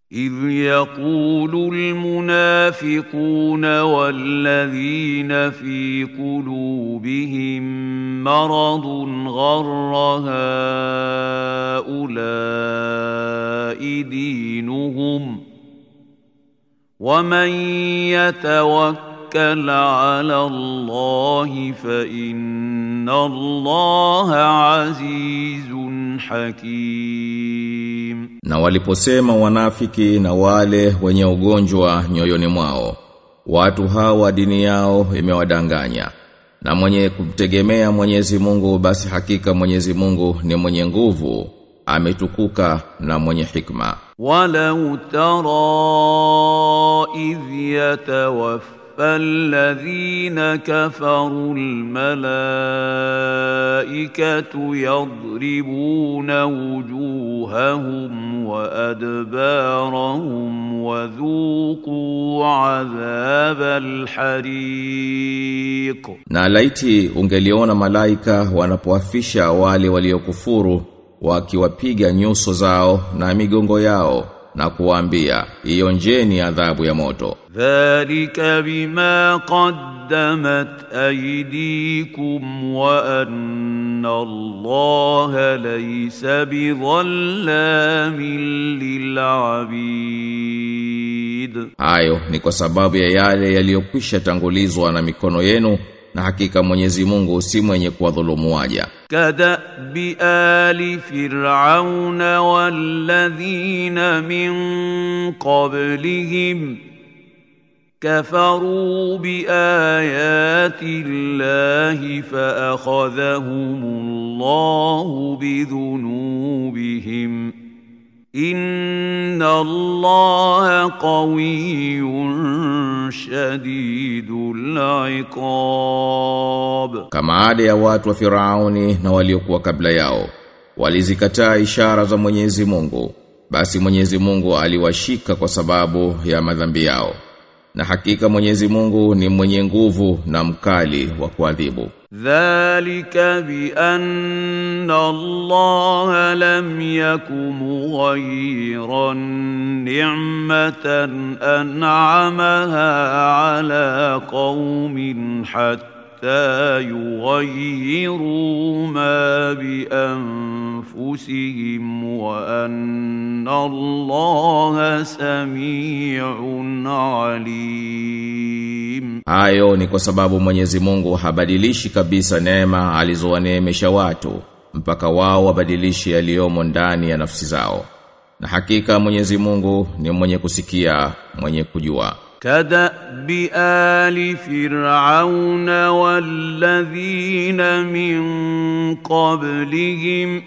إذ يقول المنافقون والذين في قلوبهم مرض غر هؤلاء دينهم ومن يتوكل على الله فإن الله عزيز حكيم Na waliposema wanafiki na wale wenye ugonjwa nyoyoni mwao, watu hawa dini yao imewadanganya. Na mwenye kumtegemea Mwenyezi Mungu basi hakika Mwenyezi Mungu ni mwenye nguvu, ametukuka na mwenye hikma. ولو ترى إذ يتوفى الذين كفروا الملائكة يضربون وجوههم وأدبارهم وذوقوا عذاب الحريق Na laiti ungeliona malaika wanapoafisha wale waliokufuru wakiwapiga nyuso zao na migongo yao na kuwaambia ionjeni adhabu ya moto. ذلك بما قدمت أيديكم وأن الله ليس بظلام للعبيد Hayo ni kwa sababu ya yale yaliyokwisha tangulizwa na mikono yenu na hakika Mwenyezi Mungu si mwenye kuwadhulumu waja. كدأب آل فرعون والذين من قبلهم كفروا بآيات الله فأخذهم الله بذنوبهم إن الله قوي شديد العقاب Kama ada ya watu wa Firauni na waliokuwa kabla yao walizikataa ishara za Mwenyezi Mungu basi Mwenyezi Mungu aliwashika kwa sababu ya madhambi yao na hakika Mwenyezi Mungu ni mwenye nguvu na mkali wa kuadhibu ذلك بأن الله لم يك مغيرا نعمة أنعمها على قوم حتى يغيروا ما بأنفسهم وأن الله سميع عليم Hayo ni kwa sababu Mwenyezi Mungu habadilishi kabisa neema alizowaneemesha watu mpaka wao wabadilishe yaliyomo ndani ya nafsi zao. Na hakika Mwenyezi Mungu ni mwenye kusikia, mwenye kujua. كدأب آل فرعون والذين من قبلهم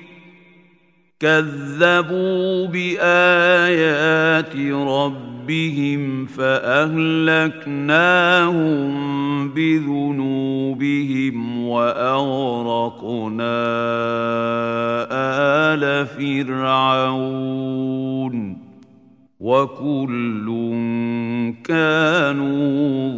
كذبوا بآيات ربهم فأهلكناهم بذنوبهم وأغرقنا آل فرعون وكل كانوا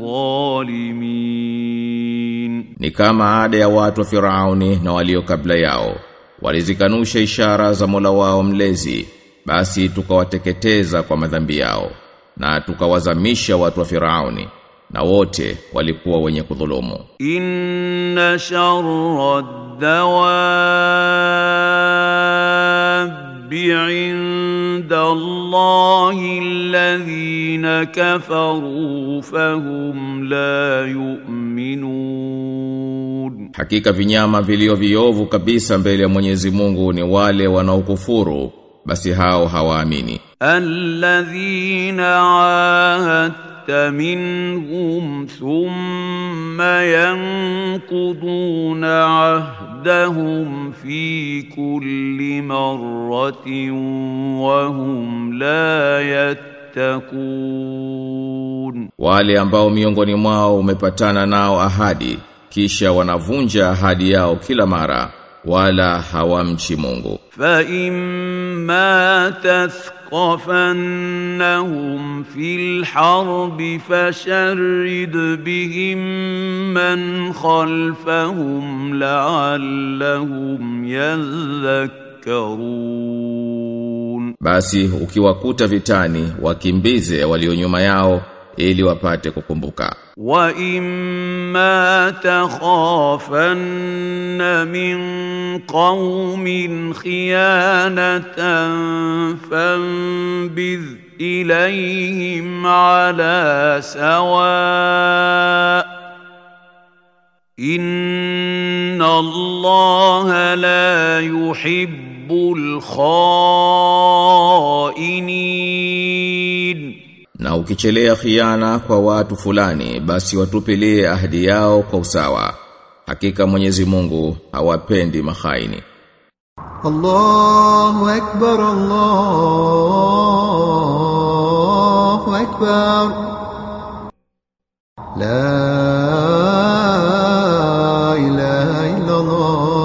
ظالمين Ni kama ada ya watu wa Firauni na walio kabla yao. Walizikanusha ishara za Mola wao mlezi, basi tukawateketeza kwa madhambi yao na tukawazamisha watu wa Firauni na wote walikuwa wenye kudhulumu. إن شر الدواب عند الله الذين كفروا فهم لا يؤمنون Hakika vinyama vilio viovu kabisa mbele ya Mwenyezi Mungu ni wale wanaokufuru, basi hao hawaamini. الذين عاهدت منهم ثم ينقضون عهدهم في كل مرة وهم لا يتقون Wale ambao miongoni mwao umepatana nao ahadi, kisha wanavunja ahadi yao kila mara, wala hawamchi Mungu. فإما تثقفنهم في الحرب فشرد بهم من خلفهم لعلهم يذكرون Basi ukiwakuta vitani wakimbize walio nyuma yao ili wapate kukumbuka. وإما تخافن من قوم خيانة فانبذ إليهم على سواء إن الله لا يحب الخائنين Na ukichelea khiana kwa watu fulani basi watupilie ahadi yao kwa usawa. Hakika Mwenyezi Mungu hawapendi mahaini. الله أكبر الله أكبر لا إله إلا الله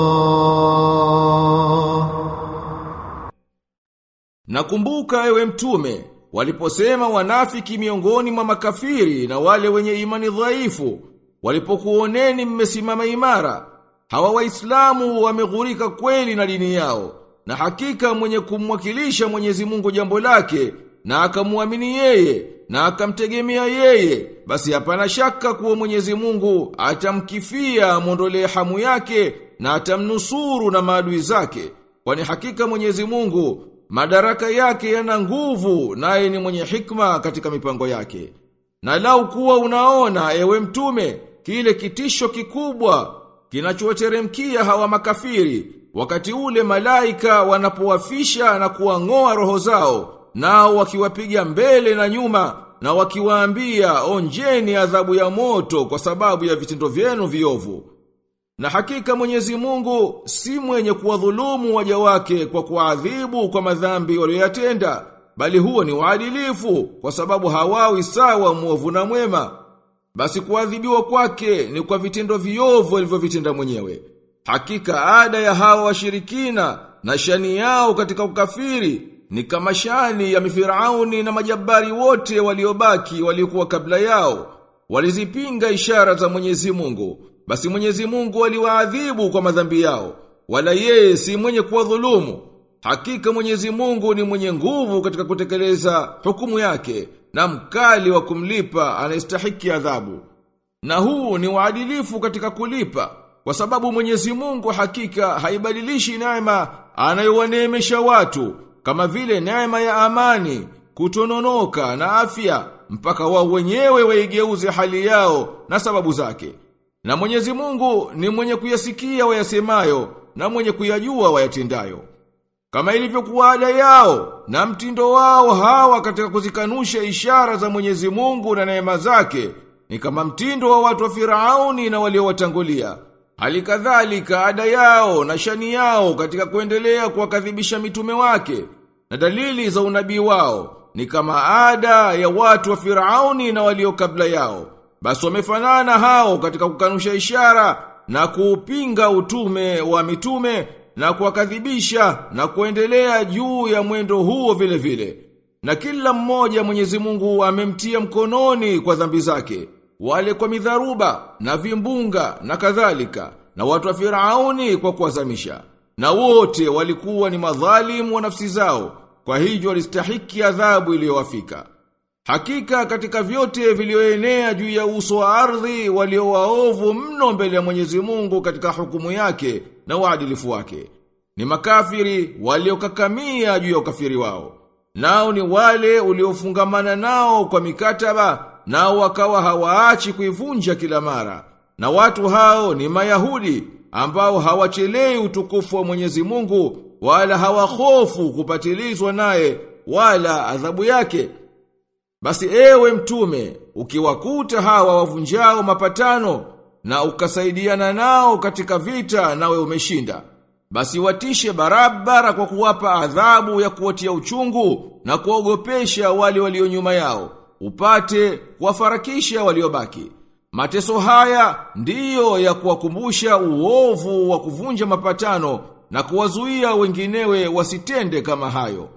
Nakumbuka ewe mtume waliposema wanafiki miongoni mwa makafiri na wale wenye imani dhaifu walipokuoneni mmesimama imara hawa waislamu wameghurika kweli na dini yao na hakika mwenye kumwakilisha Mwenyezi Mungu jambo lake na akamwamini yeye na akamtegemea yeye basi hapana shaka kuwa Mwenyezi Mungu atamkifia mondolee hamu yake na atamnusuru na maadui zake kwani hakika Mwenyezi Mungu madaraka yake yana nguvu naye ni mwenye hikma katika mipango yake na lau kuwa unaona ewe mtume kile kitisho kikubwa kinachowateremkia hawa makafiri wakati ule malaika wanapowafisha na kuwang'oa roho zao nao wakiwapiga mbele na nyuma na wakiwaambia onjeni adhabu ya moto kwa sababu ya vitendo vyenu viovu na hakika Mwenyezi Mungu si mwenye kuwadhulumu waja wake kwa kuadhibu kwa madhambi walioyatenda, bali huo ni uadilifu kwa sababu hawawi sawa mwovu na mwema. Basi kuadhibiwa kwake ni kwa vitendo viovu alivyovitenda mwenyewe. Hakika ada ya hawa washirikina na shani yao katika ukafiri ni kama shani ya mifirauni na majabari wote waliobaki waliokuwa kabla yao. Walizipinga ishara za Mwenyezi Mungu. Basi Mwenyezi Mungu aliwaadhibu kwa madhambi yao. Wala yeye si mwenye kuwadhulumu. Hakika Mwenyezi Mungu ni mwenye nguvu katika kutekeleza hukumu yake na mkali wa kumlipa anayestahiki adhabu. Na huu ni uadilifu katika kulipa kwa sababu Mwenyezi Mungu hakika haibadilishi neema anayowaneemesha watu kama vile neema ya amani, kutononoka na afya mpaka wao wenyewe waigeuze hali yao na sababu zake. Na Mwenyezi Mungu ni mwenye kuyasikia wayasemayo na mwenye kuyajua wayatendayo. Kama ilivyokuwa ada yao na mtindo wao hawa katika kuzikanusha ishara za Mwenyezi Mungu na neema zake ni kama mtindo wa watu wa Firauni na waliowatangulia. Hali kadhalika ada yao na shani yao katika kuendelea kuwakadhibisha mitume wake na dalili za unabii wao ni kama ada ya watu wa Firauni na walio kabla yao. Basi wamefanana hao katika kukanusha ishara na kuupinga utume wa mitume na kuwakadhibisha na kuendelea juu ya mwendo huo vile vile. Na kila mmoja Mwenyezi Mungu amemtia mkononi kwa dhambi zake, wale kwa midharuba na vimbunga na kadhalika, na watu wa Firauni kwa kuwazamisha. Na wote walikuwa ni madhalimu wa nafsi zao, kwa hivyo walistahiki adhabu iliyowafika. Hakika katika vyote vilioenea juu ya uso wa ardhi walio waovu mno mbele ya Mwenyezi Mungu katika hukumu yake na uadilifu wake. Ni makafiri waliokakamia juu ya ukafiri wao. Nao ni wale uliofungamana nao kwa mikataba nao wakawa hawaachi kuivunja kila mara. Na watu hao ni Mayahudi ambao hawachelei utukufu wa Mwenyezi Mungu wala hawahofu kupatilizwa naye wala adhabu yake. Basi ewe mtume, ukiwakuta hawa wavunjao mapatano na ukasaidiana nao katika vita nawe umeshinda. Basi watishe barabara kwa kuwapa adhabu ya kuwatia uchungu na kuogopesha wale walio nyuma yao, upate kuwafarakisha waliobaki. Mateso haya ndiyo ya kuwakumbusha uovu wa kuvunja mapatano na kuwazuia wenginewe wasitende kama hayo.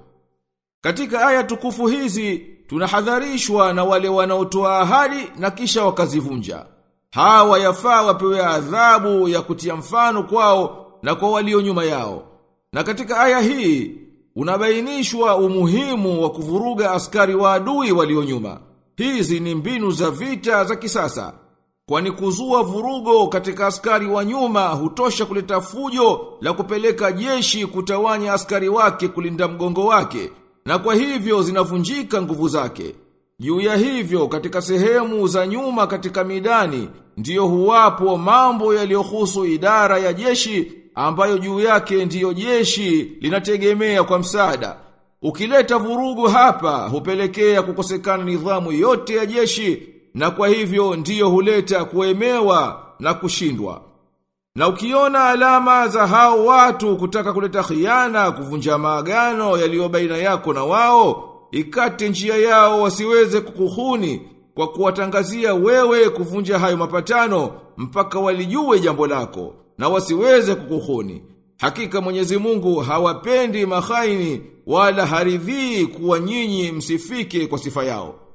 Katika aya tukufu hizi tunahadharishwa na wale wanaotoa ahadi na kisha wakazivunja. Hawa yafaa wapewe adhabu ya kutia mfano kwao na kwa walio nyuma yao. Na katika aya hii unabainishwa umuhimu wa kuvuruga askari wa adui walio nyuma. Hizi ni mbinu za vita za kisasa. Kwani kuzua vurugo katika askari wa nyuma hutosha kuleta fujo la kupeleka jeshi kutawanya askari wake kulinda mgongo wake, na kwa hivyo zinavunjika nguvu zake. Juu ya hivyo katika sehemu za nyuma katika midani ndiyo huwapo mambo yaliyohusu idara ya jeshi ambayo juu yake ndiyo jeshi linategemea kwa msaada. Ukileta vurugu hapa hupelekea kukosekana nidhamu yote ya jeshi na kwa hivyo ndiyo huleta kuemewa na kushindwa. Na ukiona alama za hao watu kutaka kuleta khiana kuvunja maagano yaliyo baina yako na wao, ikate njia yao wasiweze kukuhuni kwa kuwatangazia wewe kuvunja hayo mapatano mpaka walijue jambo lako na wasiweze kukuhuni. Hakika Mwenyezi Mungu hawapendi mahaini wala haridhii kuwa nyinyi msifike kwa sifa yao.